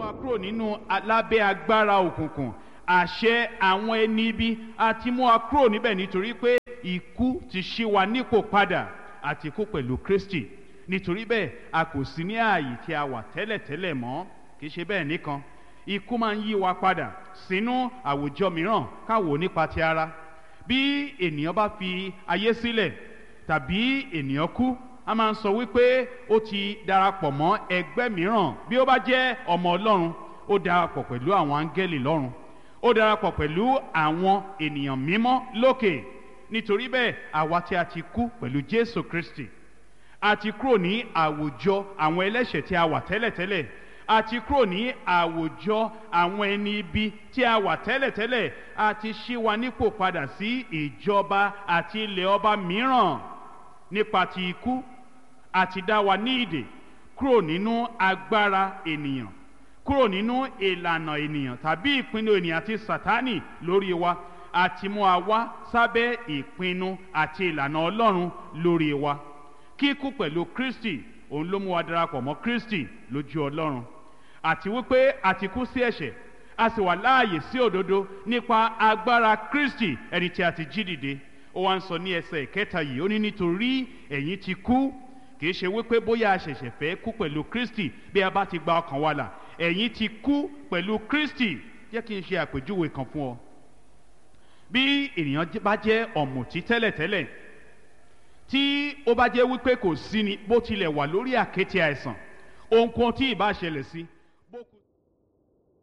wa kúrò nínú lábẹ́ agbára òkùnkùn àṣẹ àwọn ẹni ibi a ti mú wa kúrò níbẹ̀ nítorí pé ikú ti ṣí wa nípò padà àti kú pẹ̀lú kristi nítorí bẹ́ẹ̀ a kò sí ní ààyè tí a wà tẹ́lẹ̀tẹ́lẹ̀ mọ́ kì í ṣe bẹ́ẹ̀ nìkan ikú máa ń yí wa padà sínú àwùjọ mìíràn káwò nípa ti ara bí ènìyàn bá fi ayé sílẹ̀ tàbí ènìyàn kú a máa ń sọ wípé ó ti darapọ̀ mọ́ ẹgbẹ́ mìíràn bí ó bá jẹ́ ọmọ ọlọ́run ó darapọ̀ pẹ̀lú àwọn áńgẹ́lì lọ́run ó darapọ̀ pẹ̀lú àwọn ènìyàn mímọ́ lókè nítorí bẹ́ẹ̀ àwa tí a ti kú pẹ̀lú jésù kristi a ti kúrò ní àwùjọ àwọn ẹlẹ́ṣẹ̀ tí a wà tẹ́lẹ̀tẹ́lẹ̀ a ti kúrò ní àwùjọ àwọn ẹni ibi tí a wà tẹ́lẹ̀tẹ́lẹ̀ a ti ṣí wa nípò padà sí ìjọba àti ilẹ̀ ọba mìíràn nípa ti ikú àti dá wa ní ìdè kúrò nínú agbára ènìyàn kúrò nínú ìlànà ènìyàn tàbí ìpinnu ènìyàn àti sátánì lórí wa àti mú wa wá sábẹ́ ìpinnu àti ìlànà ọlọ́run lórí wa kíkú pẹ̀lú kristi òun ló mú wa darapọ̀ mọ́ kristi lójú ọlọ́run àti wípé a ti kú sí ẹ̀ṣẹ̀ a sì wà láàyè sí òdodo nípa agbára kristi ẹni tí a ti jí dìde ó wá ń sọ ní ẹsẹ̀ ìkẹta yìí ó ní nítorí ẹ̀yin ti kú kìí ṣe wípé bóyá a ṣẹ̀ṣẹ̀ fẹ́ kú pẹ̀lú kristi bí a bá ti gba ọkàn wa là ẹ̀yin ti kú pẹ̀lú kristi jẹ́ kí n ṣe àpèjúwe kan fún ọ bí ènìyàn bá jẹ́ ọ̀mùtí tẹ́lẹ̀tẹ́lẹ̀ tí ó bá jẹ́ wípé kò sí ni bó tilẹ̀ wà lórí àkéte àìsàn ohunkóhun tí ì bá ṣẹlẹ̀ sí